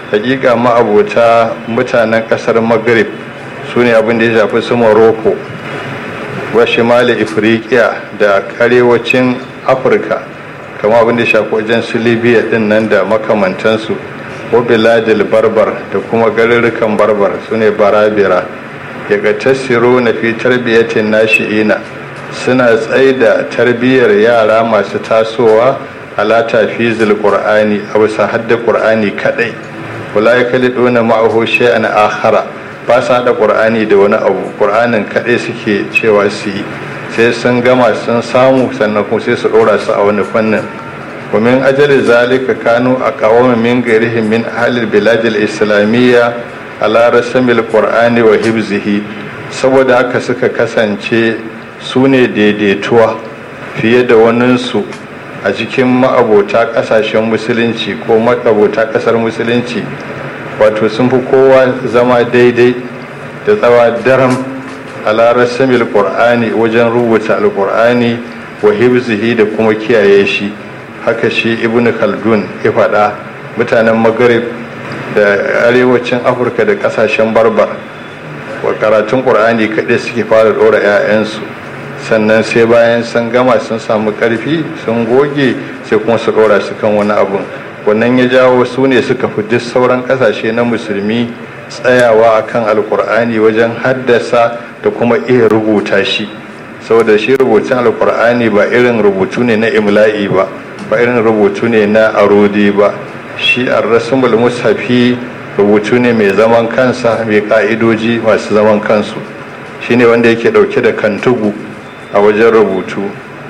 hakika ma'abota mutanen kasar maghrib su ne abin da ya shafi su morocco wa shimali ifriqiya da arewacin afirka kama abin da ya shafi wajen su libya din nan da makamantansu wa biladil barbar da kuma garurrukan barbar su ne barabira ya ga tasiro na fi tarbiyyatin nashi'ina suna tsaida tarbiyyar yara masu tasowa ala tafizil qur'ani a bisa hadda qur'ani kadai wala yakaliduna ma'ahu shay'an akhara ba sa haɗa ƙur'ani da wani abu ƙur'anin kaɗai suke cewa su yi sai sun gama sun samu sannan kuma sai su ɗora su a wani fannin ومن أجل ذلك كانوا أقوام من غيرهم من أهل البلاد الإسلامية على رسم القرآن وحفظه saboda haka suka kasance su ne daidaituwa fiye da waninsu a cikin ma'abota ƙasashen musulunci ko ma'abota ƙasar musulunci wato sun fi kowa zama daidai da tsawa daram ala rasamil qur'ani wajen rubuta alqur'ani wa hibzihi da kuma kiyaye shi haka shi ibnu khaldun ya faɗa mutanen maghrib da arewacin afirka da ƙasashen barbar wa karatun qur'ani kaɗai suke fara ɗora 'ya'yansu sannan sai bayan sun gama sun samu ƙarfi sun goge sai kuma su ɗora su kan wani abun wannan ya jawo su ne suka fi duk sauran ƙasashe na musulmi tsayawa akan alkur'ani wajen haddasa da kuma iya rubuta shi saboda shi rubutun alkur'ani ba irin rubutu ne na imla'i ba ba irin rubutu ne na arodi ba shi ar-rasmul mushafi rubutu ne mai zaman kansa mai ka'idoji masu zaman kansu shine wanda yake dauke da kantugu a wajen rubutu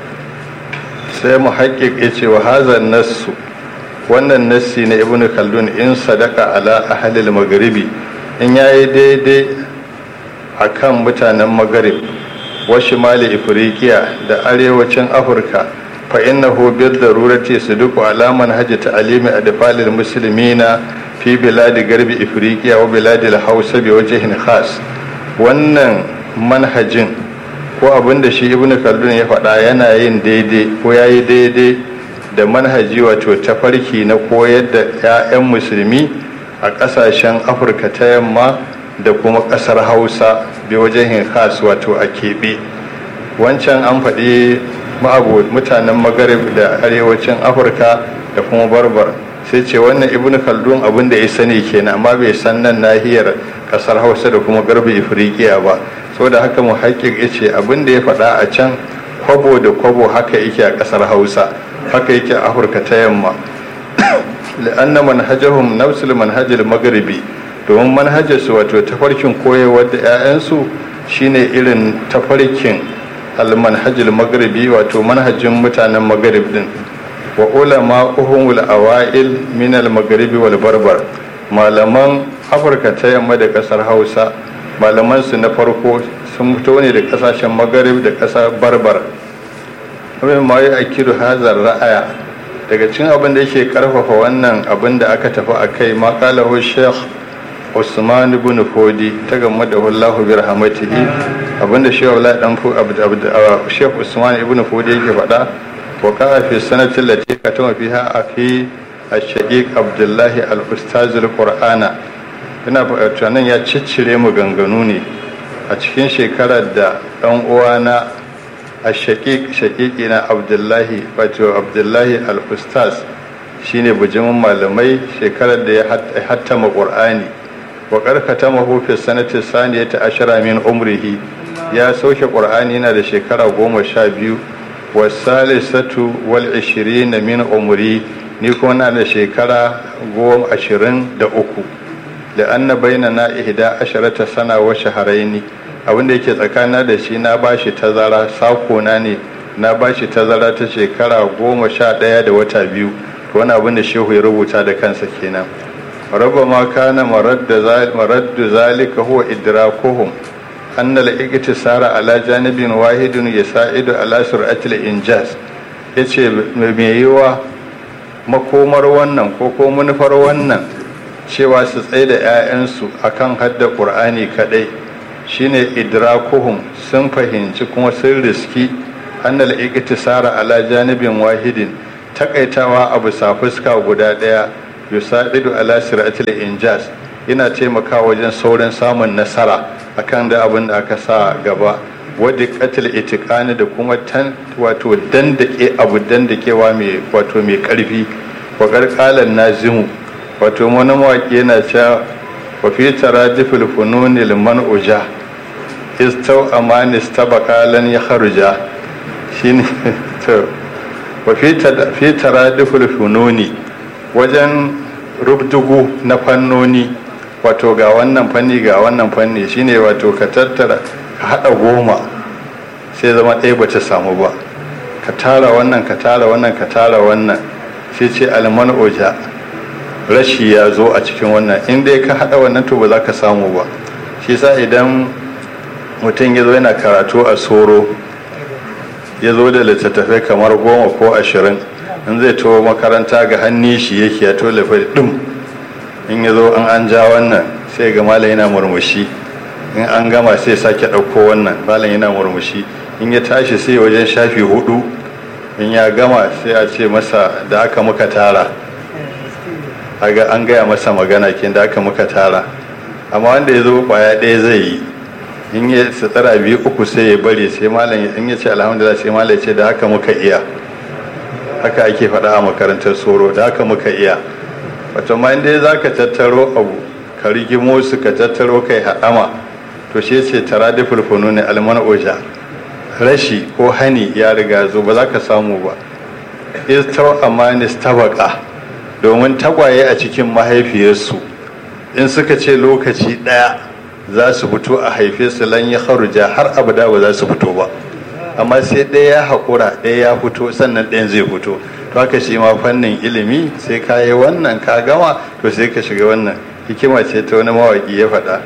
sai mu haƙiƙ ya ce wa hazan nassu wannan nassi na ibn khaldun in sadaka ala ahalil magharibi in yayi daidai akan mutanen magharib wa shimali ifriqiya da arewacin afirka fa innahu bil darurati suduku ala manhaji ta'limi adfalil muslimina fi biladi garbi ifriqiya wa biladil hausa bi wajhin khas wannan manhajin ko abin da shi ibn khaldun ya faɗa yana yin daidai ko yayi daidai da manhaji wato tafarki na koyar da 'ya'yan musulmi a ƙasashen afirka ta yamma da kuma ƙasar hausa bi wajen khas wato a keɓe wancan an faɗi mutanen magarib da arewacin afirka da kuma barbar sai ce wannan ibn khaldun abin da ya sani kenan amma bai san nan nahiyar ƙasar hausa da kuma garbi ifriqiya ba saboda haka mu haƙiƙ ya ce abin da ya faɗa a can kwabo da kwabo haka yake a ƙasar hausa haka yake a afirka ta yamma la'anna manhajahum nafsul manhajil magharibi domin manhajarsu wato tafarkin koyarwar da 'ya'yansu shine irin tafarkin almanhajil magharibi wato manhajin mutanen magharib din wa ulama uhumul awail min al magharibi wal barbar malaman afirka ta yamma da kasar hausa malaman su na farko sun fito ne da kasashen magharib da kasar barbar abin ma ya akiru hazar ra'aya daga cikin abin da yake karfafa wannan abin da aka tafi a kai makalahu sheikh usman ibn fodi ta game da wallahu bi rahmatihi abin da sheikh Allah dan fu sheikh usman ibn fodi yake faɗa wa ka fi sanatin lati katama fiha akhi ash-shaqiq abdullah al-ustaz al-qur'ana ina tunanin ya ciccire mu ganganu ne a cikin shekarar da dan uwana a shaƙiƙi na abdullahi wato abdullahi al-ustaz shine bujimin malamai shekarar da ya hattama ƙur'ani wa ƙarkata mahufi sanatin saniya ta ashira min umrihi ya sauke ƙur'ani yana da shekara goma sha biyu wa salisatu wal ishirin min umri ni kuma na da shekara goma ashirin da uku da anna bainana ihda asharata sana wa shaharaini abinda yake tsakana da shi na bashi tazara sakona ne na bashi tazara ta shekara goma sha ɗaya da wata biyu to wani abin da shehu ya rubuta da kansa kenan raba ma kana maraddu zalika huwa idrakuhum anna al-iktisara ala janibin wahidun yasa'idu ala sur'atil injaz yace mai yiwa makomar wannan ko ko manufar wannan cewa su tsaye da 'ya'yansu akan hadda qur'ani kadai shine idrakuhum sun fahimci kuma sun riski annal iktisara ala janibin wahidin takaitawa a bisa fuska guda daya yusa'idu ala siratil injaz yana taimakawa wajen saurin samun nasara akan da abin da aka sa gaba wadda katil itikani da kuma tan wato dandake abu dandakewa mai wato mai karfi wa karkalan nazimu wato wani mawaƙi yana cewa wa fi taradifil fununi liman uja istau amani stabaka lan ya kharuja shine to wa fi taradifil fununi wajen rubdugu na fannoni wato ga wannan fanni ga wannan fanni shine wato ka tattara ka haɗa goma sai zama ɗaya ba ta samu ba ka tara wannan ka tara wannan ka tara wannan sai ce alman oja rashi ya zo a cikin wannan in dai ka haɗa wannan to ba za ka samu ba shi sa idan mutum ya zo yana karatu a soro ya zo da littattafai kamar goma ko ashirin in zai to makaranta ga hannun shi yake ya to lafi ɗum in ya zo an an ja wannan sai ga malam yana murmushi in an gama sai sake ɗauko wannan malam yana murmushi in ya tashi sai wajen shafi hudu in ya gama sai a ce masa da aka muka tara aga an gaya masa magana kin da aka muka tara amma wanda ya zo kwaya ɗaya zai yi in ya tsara biyu uku sai ya bari sai malam in ya ce alhamdulillah sai malam ya ce da haka muka iya haka ake faɗa a makarantar soro da haka muka iya wato ma inda za ka tattaro abu ka rigimo su ka tattaro kai haɗama to shi ce tara da fulfunu ne alman oja rashi ko hani ya riga zo ba za ka samu ba istau amanis tabaka domin tagwaye a cikin mahaifiyarsu in suka ce lokaci ɗaya za su fito a haife su lan ya haruja har abada ba za su fito ba amma sai ɗaya ya haƙura ɗaya ya fito sannan ɗayan zai fito to haka shi ma fannin ilimi sai ka yi wannan ka gama to sai ka shiga wannan hikima ce ta wani mawaƙi ya faɗa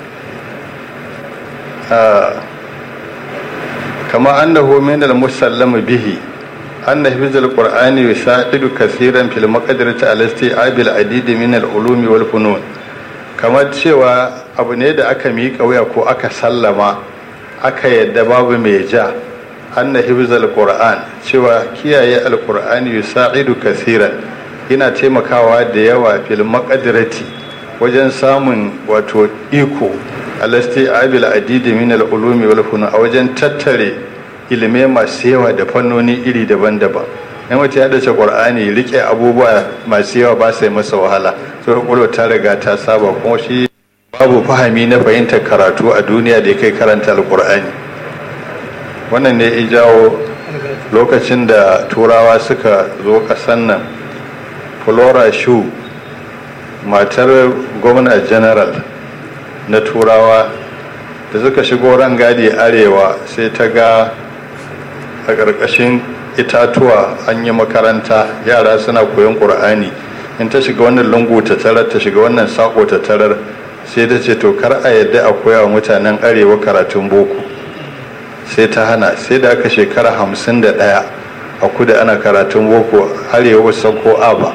kama annahu min al-musallama bihi anna hifz al-qur'ani yusaidu kaseeran fil maqdirati ala isti'abil adid min al-ulumi wal funun kamar cewa abu ne da aka miƙa wuya ko aka sallama aka yadda babu mai ja anna hifz al-qur'an cewa kiyaye al-qur'ani yusaidu kaseeran yana taimakawa da yawa fil maqdirati wajen samun wato iko alasti abil adidi min al-ulumi wal funun a wajen tattare ilimai masu yawa da fannoni iri daban-daban in mutum ya dace qur'ani rike abubuwa masu yawa ba sai masa wahala so kwakwalwa ta riga ta saba kuma shi babu fahami na fahimtar karatu a duniya da ya kai karanta alqur'ani wannan ne ya jawo lokacin da turawa suka zo kasan nan flora shu matar gwamna general na turawa da suka shigo rangadi arewa sai ta ga a ƙarƙashin itatuwa an yi makaranta yara suna koyon ƙur'ani in ta shiga wannan lungu ta tarar ta shiga wannan sako ta tarar sai ta ce to kar a yadda a koya wa mutanen arewa karatun boko sai ta hana sai da aka shekara hamsin da ɗaya a kudu ana karatun boko arewa san ko aba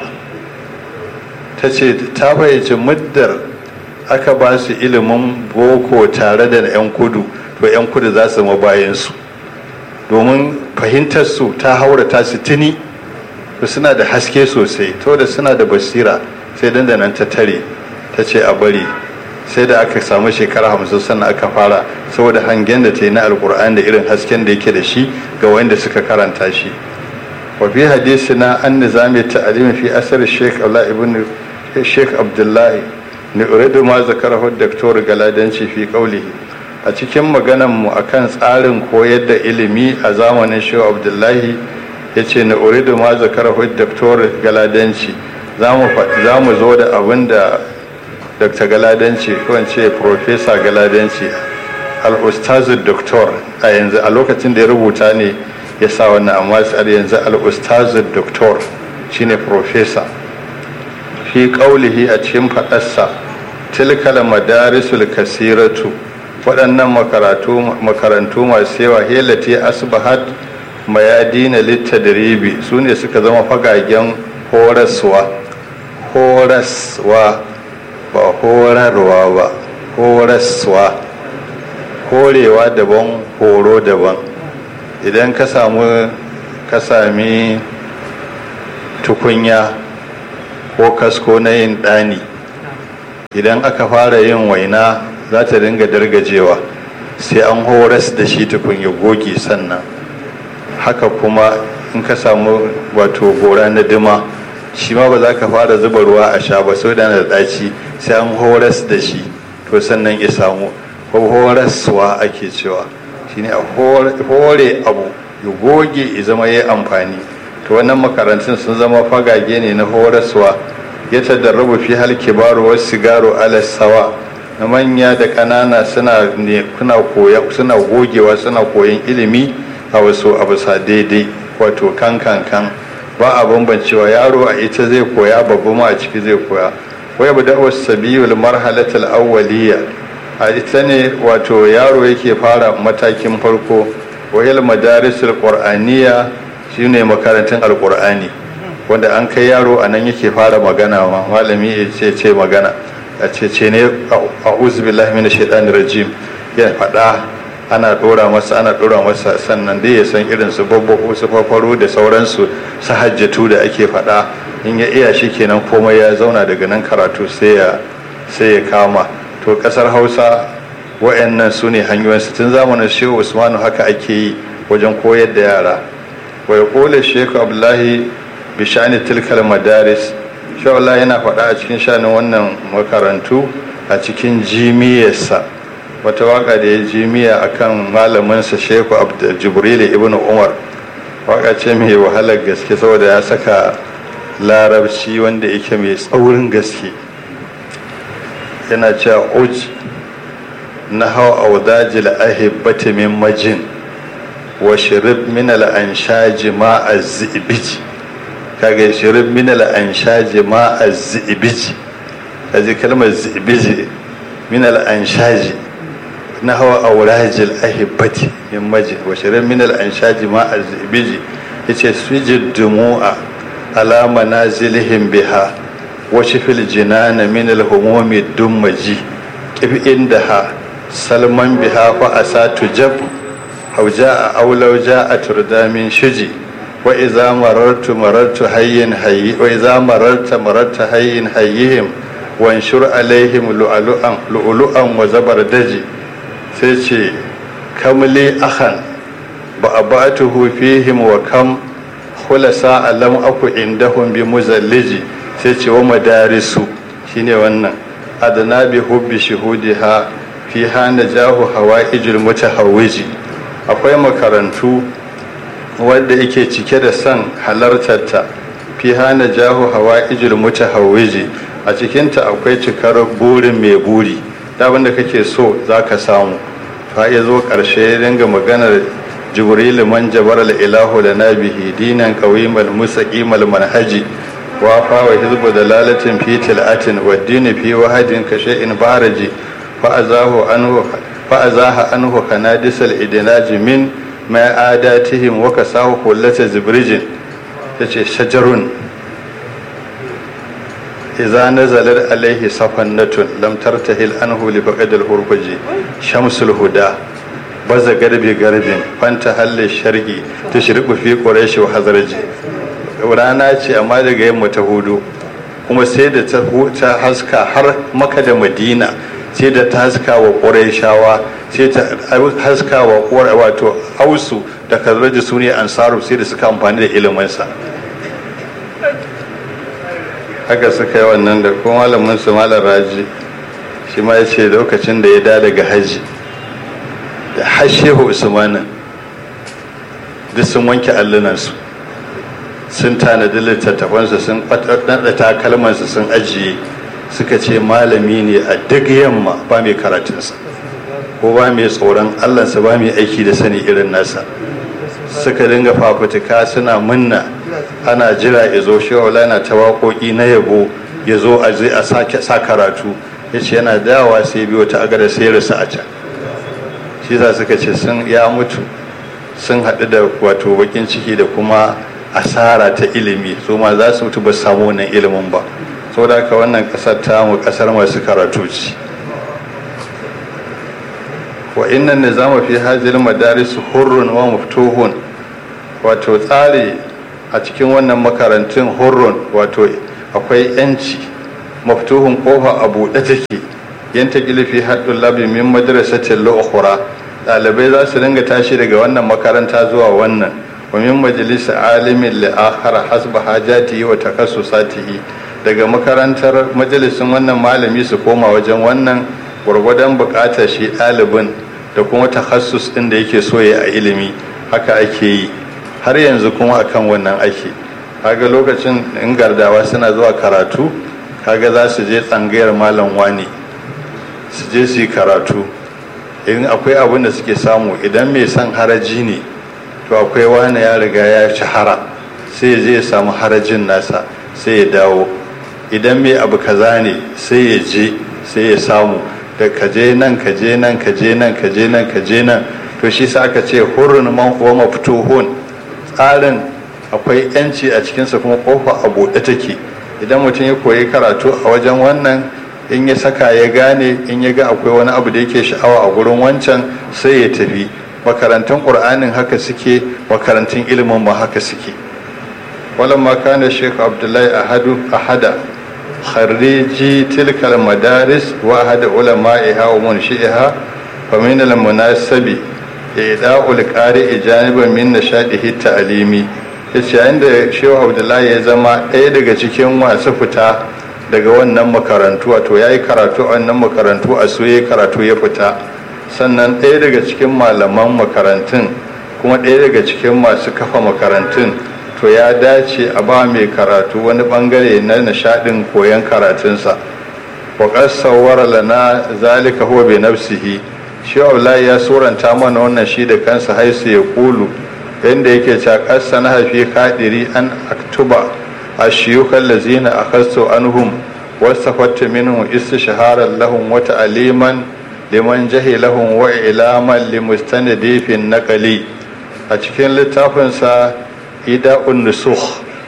ta ce ta fahimci muddar aka ba su ilimin boko tare da 'yan kudu to 'yan kudu za su bayansu domin fahimtar su ta haura ta su tuni suna da haske sosai to da suna da basira sai dandanan ta tare ta ce a bari sai da aka samu shekara hamsin sannan aka fara saboda hangen da ta yi na alkur'an da irin hasken da yake da shi ga wanda suka karanta shi wa fi hadisi na an nizami ta'alimi fi asar sheikh abdullahi ibn sheikh abdullahi ni uridu ma zakarahu daktor galadanci fi qawlihi a cikin maganan mu akan tsarin koyar da ilimi a zamanin shehu abdullahi yace ni uridu ma zakarahu daktor galadanci za mu zo da abin da dr galadanci ko in ce professor galadanci al-ustazu doktor a yanzu a lokacin da ya rubuta ne ya sa wannan amma tsar yanzu al-ustazu doktor shine professor fi qaulihi a cikin faɗarsa tilkal madarisul kasiratu waɗannan makarantu masu yawa helati asbahat mayadina littadribi su ne suka zama fagagen horaswa horaswa ba horarwa ba horaswa horewa daban horo daban idan ka samu ka sami tukunya ko kasko na yin ɗani idan aka fara yin waina za ta dinga dargajewa sai an horas da shi tukun ya goge sannan haka kuma in ka samu wato gora na dima shi ma ba za ka fara zuba ruwa a sha ba sau da na ɗaci sai an horas da shi to sannan ya samu ko horaswa ake cewa shine a hore abu ya goge ya zama ya amfani to wannan makarantun sun zama fagage ne na horaswa ya tadarrabu fi hal kibaru wasu sigaro ala sawa na manya da ƙanana suna ne kuna koya suna gogewa suna koyan ilimi a wasu abu sa daidai wato kan kan kan ba a bambancewa yaro a ita zai koya babu ma a ciki zai koya wai bu da'u sabiyul marhalatul awwaliyya a ita ne wato yaro yake fara matakin farko wahil madarisul qur'aniyya shine makarantun alqur'ani wanda an kai yaro a nan yake fara magana ma malami ya ce ce magana a ce ce ne a'udhu billahi minash shaitanir rajim ya faɗa ana ɗora masa ana ɗora masa sannan dai ya san irin su babbaku su fafaro da sauransu su hajjatu da ake faɗa in ya iya shi kenan komai ya zauna daga nan karatu sai ya sai ya kama to ƙasar hausa wa'annan su ne hanyoyin su tun zamanin shehu usmanu haka ake yi wajen koyar da yara wa yaqulu shehu abdullahi bishani tilkal madaris shehu Allah yana faɗa a cikin shanin wannan makarantu a cikin jimiyarsa wata waka da ya jimiya akan malaminsa shehu jibril ibn umar waka ce mai wahalar gaske saboda ya saka larabci wanda yake mai tsaurin gaske yana cewa uj na hau audajil ahibbati min majin wa shirib min al-anshaji ma az-zibiji kaga shirib min al-anshaji ma az-zibiji kaji kalmar zibiji min al-anshaji na hawa aurajil ahibbati min maji wa shirin min al-anshaji ma az-zibiji yace sujid dumu'a ala manazilihim biha wa shifil jinana min al-humumi dummaji kif indaha salman biha fa asatu jab aw jaa aw law jaa turda min shuji wa idza marartu marartu hayyin hayyi wa idza mararta mararta hayyin hayyihim wanshur alaihim lu'lu'an lu'lu'an wa zabardaji sai ce kamli akhan ba a ba fihim wa kam khulasa alam aku indahum bi muzalliji sai ce wa madarisu shine wannan adana bi hubbi shuhudiha fi hana jahu hawaijul mutahawwiji akwai makarantu wanda yake cike da son halartarta fi hana jahu hawaijul mutahawwiji a cikinta akwai cikar burin mai buri abin da kake so za ka samu fa ya zo ƙarshe ya dinga maganar jibrilu man jabar ilahu da nabihi dinan qawimal musaqimal manhaji wa fa wa hizbu dalalatin fi tilatin wa dini fi wahadin ka shay'in baraji fa azahu anhu fa azaha anhu kanadisal idnaji min ma adatihim wa kasahu kullata zibrijin yace shajarun إذا نزلت عليه صفنة لم ترتهل عنه لفقد الهربج شمس الهدى baza garbi garbin fanta halle shargi ta shirku fi ƙureshi wa hazarji rana ce amma daga yamma ta hudu kuma sai da ta haska har maka da madina sai da ta haska wa ƙureshawa sai ta haska wa wato ausu da kazarji su ne ansaru sai da suka amfani da iliminsa haka suka yi wannan da kuma malamin su malar raji shi ma ya ce lokacin da ya da daga hajji da hashehu usmanin duk sun wanke allunansu sun tanadi littattafansu sun ɗaɗa takalmansu sun ajiye suka ce malami ne a duk yamma ba mai karatunsa ko ba mai tsoron allansa ba mai aiki da sani irin nasa suka dinga fafutuka suna munna ana jira ya zo shawala na ta waƙoƙi na yabo ya zo a zai a sa karatu ya ce yana dawa sai biyo ta agada sai rasa a can shi za suka ce sun ya mutu sun haɗu da wato bakin ciki da kuma asara ta ilimi su ma za su mutu ba samu wannan ilimin ba saboda haka wannan ƙasar tamu ƙasar masu karatu ce wa innan nizama fi hajjil madaris hurrun wa muftuhun wato tsari a cikin wannan makarantun hurrun wato akwai yanci maftuhun kofa a buɗe take yanta gilifi haɗin labi min madrasatin la'ukura ɗalibai za su dinga tashi daga wannan makaranta zuwa wannan wa min majalisa alimin la'akhara hasba hajatihi wa takassusatihi daga makarantar majalisin wannan malami su koma wajen wannan gwargwadon buƙatar shi ɗalibin da kuma takassus ɗin da yake so ya a ilimi haka ake yi har yanzu kuma akan wannan ake kaga lokacin in gardawa suna zuwa karatu kaga za su je tsangayar malam wani su je su yi karatu in akwai abin da suke samu idan mai son haraji ne to akwai wani ya riga ya shahara sai ya je ya samu harajin nasa sai ya dawo idan mai abu kaza ne sai ya je sai ya samu da kaje nan kaje nan kaje nan kaje nan kaje nan to shi sa aka ce hurun man huwa maftuhun tsarin akwai yanci a cikinsa kuma kofa a buɗe take idan mutum ya koyi karatu a wajen wannan in ya saka ya gane in ya ga akwai wani abu da yake sha'awa a gurin wancan sai ya tafi makarantun ƙur'anin haka suke makarantun ilimin ma haka suke walamma kana shekhu abdullahi ahadu ahada khariji tilkal madaris wa ahada ulama'iha wa munshi'iha fa min al munasabi ida'ul qari'i janiban min nashadihi ta'limi yace yayin da shehu abdullahi ya zama ɗaya daga cikin masu fita daga wannan makarantu wato ya yi karatu a wannan makarantu a su ya karatu ya fita sannan ɗaya daga cikin malaman makarantun kuma ɗaya daga cikin masu kafa makarantun to ya dace a ba mai karatu wani bangare na nishaɗin koyon karatunsa wa sawwara lana zalika huwa bi nafsihi shi Abdullahi ya suranta mana wannan shi da kansa haisu ya kulu yadda yake cewa ƙasa na hafi kadiri an aktuba الشيوخ الذين أخذت عنهم واستفدت منهم استشهارا لهم وتعليما لمن جهلهم وإعلاما لمستندي في النقل أتكين لتافنسا إداء النسوخ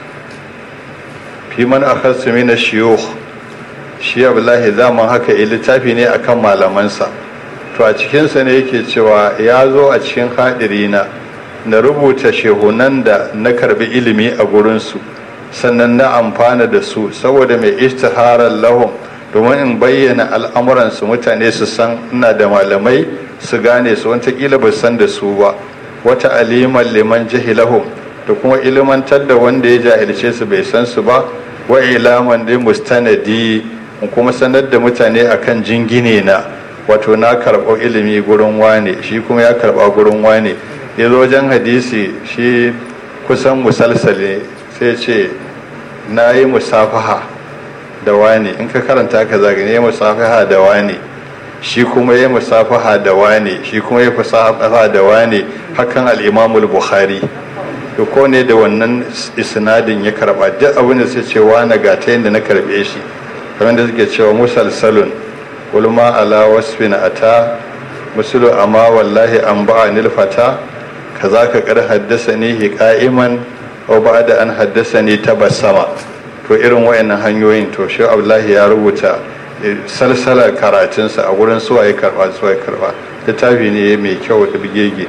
في من أخذت من الشيوخ shi abdullahi zaman haka littafi ne akan malamansa to a cikinsa ne yake cewa ya zo a cikin haɗirina na rubuta shehunan da na karbi ilimi a gurinsu sannan na amfana da su saboda mai istiharar lahum domin in bayyana al'amuransu mutane su san ina da malamai su gane su watakila ba san da su ba wata aliman liman jahilahum da kuma ilimantar da wanda ya jahilce su bai san su ba wa ilaman dai mustanadi in kuma sanar da mutane akan jingine na wato na karɓo ilimi gurin wane shi kuma ya karɓa gurin wane ya zo wajen hadisi shi kusan musalsale sai ce na yi musafaha da wani in ka karanta ka zagane ya musafaha da wani shi kuma ya musafaha da wani shi kuma ya musafaha da wani hakan al'imamul bukhari to ko ne da wannan isnadin ya karba duk abin da sai ce wani ga ta yadda na karbe shi kamar da suke cewa musalsalun ulma ala wasfin ata musulu amma wallahi an ba'a nilfata kaza ka kar haddasa ni qa'iman aw ba'da an haddasa ni tabassama to irin wayannan hanyoyin to shi Abdullahi ya rubuta salsalar karatunsa a gurin suwa ya karba suwa ya karba littafi ne mai kyau da bigege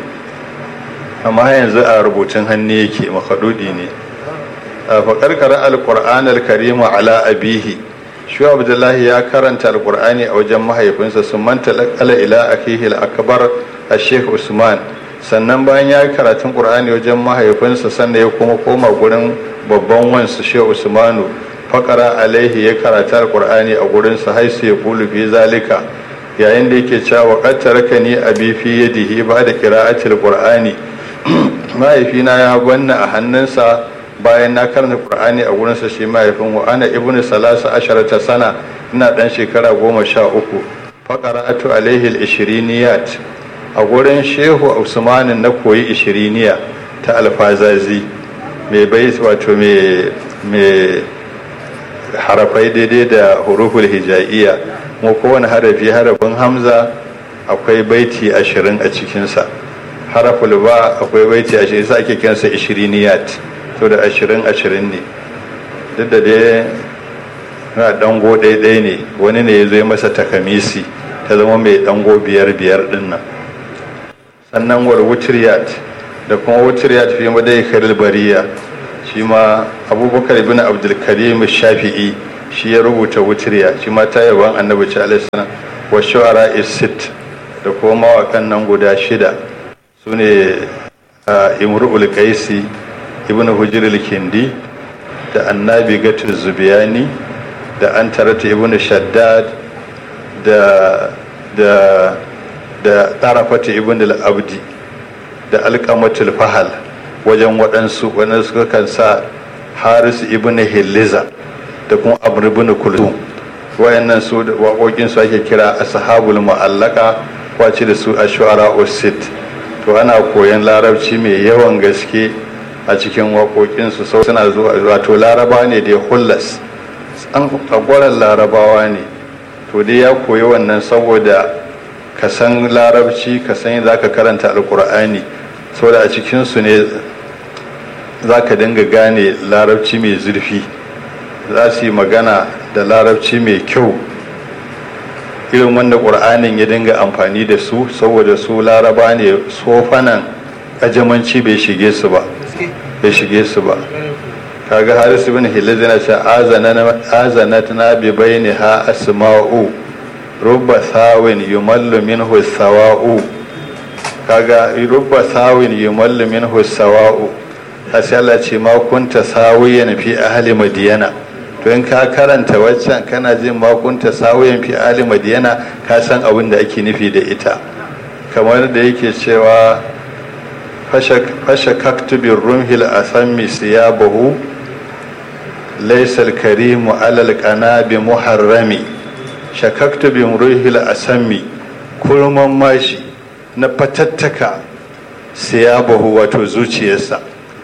amma yanzu a rubutun hannu yake makadudi ne fa karkara alquran alkarim ala abihi shi Abdullahi ya karanta alqur'ani a wajen mahaifinsa sun manta lakala ila akihi al-akbar al-sheikh Usman sannan bayan ya yi karatun ƙur'ani wajen mahaifinsa sannan ya kuma koma gurin babban wansu shehu usmanu faƙara alaihi ya karata alƙur'ani a gurinsa haisu ya kulu fi zalika yayin da yake cewa ƙattara ka ni abi fi yadihi ba da kira'atul ƙur'ani mahaifina ya gwanna a hannunsa bayan na karanta ƙur'ani a gurinsa shi mahaifin wa ana ibnu salasa asharata sana ina ɗan shekara goma sha uku faƙara'atu alaihi al-ishiriniyat a gurin shehu usmanin na koyi ishiriniya ta alfazazi mai bai wato mai harafai daidai da huruful hijaiya kuma kowane harafi harafin hamza akwai baiti ashirin a cikinsa haraful ba akwai baiti ashirin sa ake kiransa ishiriniyat to da ashirin ashirin ne duk da dai na dango ɗaiɗai ne wani ne ya zo masa takamisi ta zama mai dango biyar biyar ɗin nan sannan war wutriyat da kuma wutriyat fi madai kharil bariya shi ma abubakar ibn abdulkarim shafi'i shi ya rubuta wutiriya shi ma ta yaban annabi ci alaihi wa shu'ara isit da kuma mawakan nan guda shida su ne imru'ul qaisi ibn hujr kindi da annabi gatu zubiyani da an tarata ibn shaddad da da da tarafata ibn al-abdi da alqamatul fahal wajen waɗansu waɗansu suka kan sa haris ibn hilliza da kuma amr ibn kulthum wayannan su waƙoƙin su ake kira ashabul mu'allaka kwace da su ashwara usit to ana koyan larabci mai yawan gaske a cikin waƙoƙinsu sau suna zuwa wato laraba ne da hullas an tsagwaron larabawa ne to dai ya koyi wannan saboda ka san larabci ka san za ka karanta alkur'ani saboda a cikinsu ne za ka dinga gane larabci mai zurfi za su yi magana da larabci mai kyau irin wanda ƙur'anin ya dinga amfani da su saboda su laraba ne sofanan ajamanci bai shige su ba bai shige su ba kaga haris ibn hilal yana ce azanat na bi baini ha asma'u rubba sawin yumallu minhu sawa'u kaga rubba sawin yumallu minhu sawa'u sai Allah ce ma kunta sawiyan fi ahli madiyana to in ka karanta waccan kana jin makunta sawiyan fi ahli madiyana ka san abin da ake nufi da ita kamar da yake cewa fasha kaktubin rumhil asammi siyabahu laisal karimu alal bi muharrami shakaktu bin ruhil asammi kurman mashi na fatattaka siyabahu wato zuciyarsa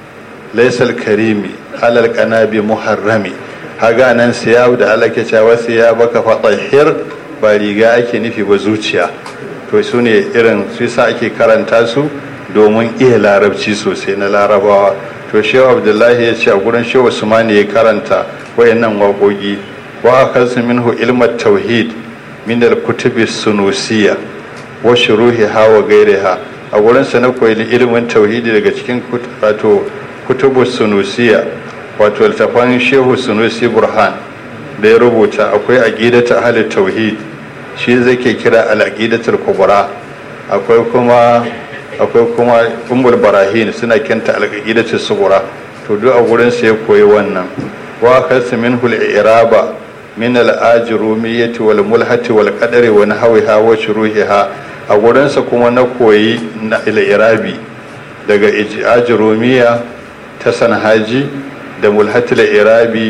laisal karimi alal bi muharrami haga nan siyab da Allah ke cewa siyabaka fatahhir ba riga ake nufi ba zuciya to su ne irin su sa ake karanta su domin iya larabci sosai na larabawa to shehu abdullahi ya ce a gurin shehu usmani ya karanta wayannan waƙoƙi wa akasu minhu ilmat tauhid min al-kutubi sunusiya wa shuruhiha wa gairiha a gurin sa na koyi ilimin tauhidi daga cikin wato kutubu sunusiya wato littafan shehu sunusi burhan da ya rubuta akwai aqidatu ahli tauhid shi zai ke kira al-aqidatul kubra akwai kuma akwai kuma ummul barahin suna kenta al-aqidatu sugura to duk a gurin sa ya koyi wannan wa kasu minhu al-i'raba min al-ajrumiyyati wal mulhati wal qadari wa nahwiha wa shuruhiha a gurin sa kuma na koyi na al-i'rabi daga ajrumiyya ta sanhaji da mulhati al-i'rabi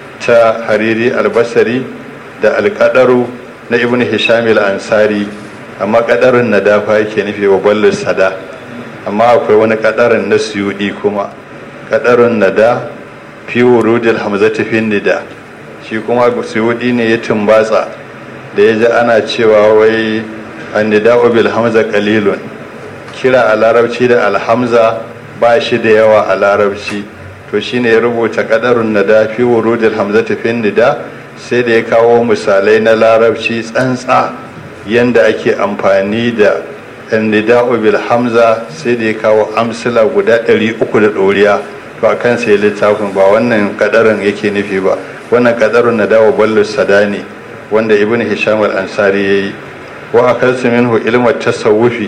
ta hariri al-basri da al-qadaru na ibn hisham al-ansari amma kadarin na dafa yake nufi wa ballis sada amma akwai wani kadarin na suyudi kuma kadarin na da fi wurudil hamzati fin nida shi kuma suyudi ne ya tumbatsa da ya ji ana cewa wai annida'u bil hamza qalilun kira a larabci da alhamza ba shi da yawa a larabci to shine ya rubuta kadarun nada fi wurudil hamzati fin nida sai da ya kawo misalai na larabci tsantsa yanda ake amfani da nida'u bil hamza sai da ya kawo amsila guda ɗari uku da ɗoriya to a kan sai littafin ba wannan kadarin yake nufi ba wannan kadarun na dawo ballu sadani wanda ibn hisham al-ansari yayi wa akalsu minhu ilmu tasawufi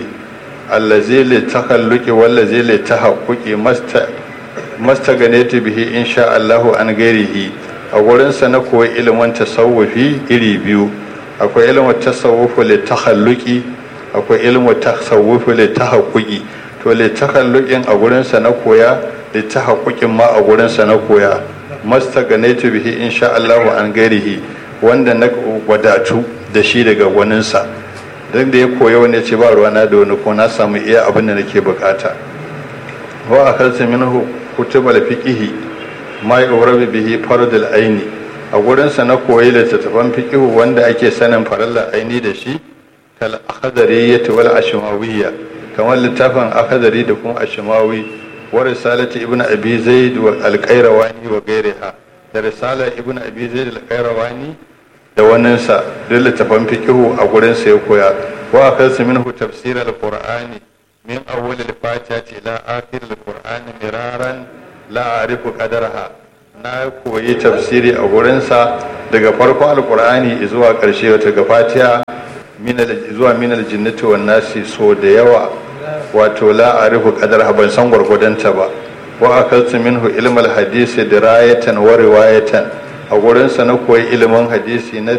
allazi li takhalluqi wallazi li tahaqquqi masta mastaganatu bihi insha Allahu an gairihi a gurin sa na koyi ilimin tasawufi iri biyu akwai ilimin tasawufu li takhalluqi akwai ilimin tasawufu li tahaqquqi to li takhalluqin a gurin sa na koya li tahaqquqin ma a gurin sa na koya mastaganatu bihi insha Allahu an gairihi wanda na wadatu da shi daga waninsa don da ya koya wani ce ba ruwana da wani ko na samu iya abin da nake bukata wa a kalsa minhu kutubal fiqihi ma yu'rabu bihi fardul aini a gurin sa na koyi littattafan fiqihu wanda ake sanin farallar aini da shi kal akhdariyyah wal ashmawiyya kamar littafin akhdari da kuma ashmawi wa risalati ibn abi zaid wa al-qayrawani wa ghayriha da risalar ibn abi zaid al-qayrawani da waninsa duk littafan fikihu a gurinsa ya koya wa kansu minhu tafsir al-qur'ani min awwal al-fatiha ila akhir al-qur'ani miraran la arifu qadarha na koyi tafsiri a gurinsa daga farkon alkur'ani zuwa ƙarshe wata ga fatiha zuwa minal jinnati wan nasi so da yawa wato la arifu qadarha ban san gwargwadonta ba wa akaltu minhu ilmal hadisi dirayatan wa riwayatan a gurinsa na koyi ilimin hadisi na